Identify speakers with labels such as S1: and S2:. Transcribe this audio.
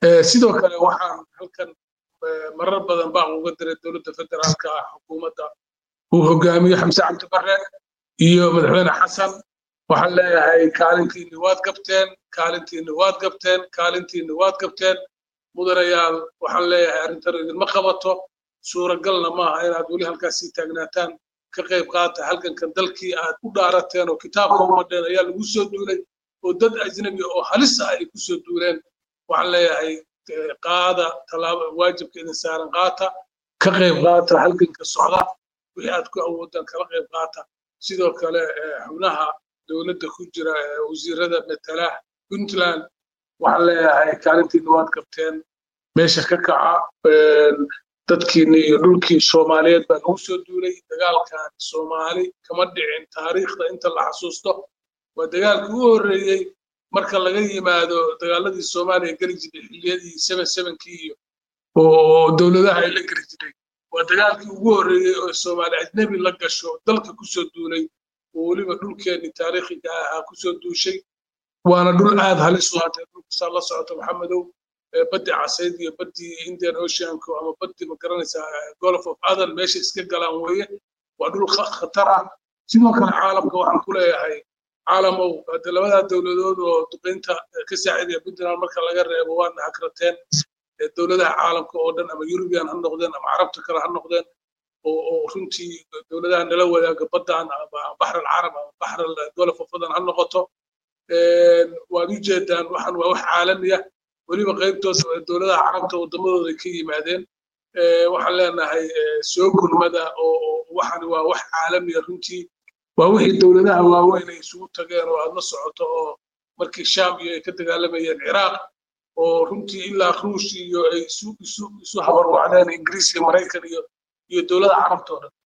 S1: sidoo kale waxaan halkan marar badan baan uga diray dowladda federaalka ah xukuumadda uu hogaamiyo xamse cabdi barre iyo madaxweyne xasan waxaan leeyahay kaalintiinni waad gabteen kaalintiinni waad gabteen kaalintiinni waad gabteen mudanayaal waxaan leeyahay arrintan idinma qabato suuragalna maaha inaad weli halkaas sii taagnaataan ka qayb qaata halgankan dalkii aad u dhaarateen oo kitaabka umadheen ayaa lagu soo duulay oo dad ajnabi oo halis ah ay ku soo duuleen waxaan leeyahay qaada talaaba waajibka idin saaran qaata ka qayb qaata halganka socda wixii aad ku awoodaan kala qayb qaata sidoo kale xubnaha dowladda ku jira wasiirada matala puntland waxaan leeyahay kaalintiina waad qabteen meesha ka kaca dadkiina iyo dhulkii soomaaliyeed baa lagu soo duulay dagaalkan soomaali kama dhicin taariikhda inta la xasuusto waa dagaalkii ugu horreeyey marka laga yimaado dagaaladii soomaaliya geli jiray xilliyadii seven sevenkii iyo oo dowladaha ay la geli jiray waa dagaalkii ugu horreeyey oo soomaali ajnebi la gasho dalka kusoo duulay oo weliba dhulkeenni taariikhiga ahaa kusoo duushay waana dhul aad halis u hatay dhulkasaa la socota maxamedow baddi casayd iyo baddii indian oceanku ama baddii ma garanaysaa golf of adan meesha iska galaan weeye waa dhul khatar ah sidoo kale caalamka waxaan ku leeyahay caalamow hadde labadaa dowladood oo duqeynta ka saacidaya puntland marka laga reebo waana hakrateen dowladaha caalamka oo dhan ama eurubian ha noqdeen ama carabta kale ha noqdeen oo runtii dowladaha nala wadaaga baddan ama baxr alcarab ama baxr golf of adan ha noqoto waad u jeedaan waxaan waa wax caalamiya weliba qaybtooda dowladaha carabta waddamadooda ka yimaadeen waxaan leenahay soo gurmada oo waxan waa wax caalamiya runtii waa wixii dowladaha waaweyn ay isugu tageen oo aad la socoto oo markii sham iyo ay ka dagaalamayeen ciraaq oo runtii ilaa ruush iyo ay isu isu isu habarwacdeen ingiriis iyo maraykan iyo iyo dowlada carabta oo dhan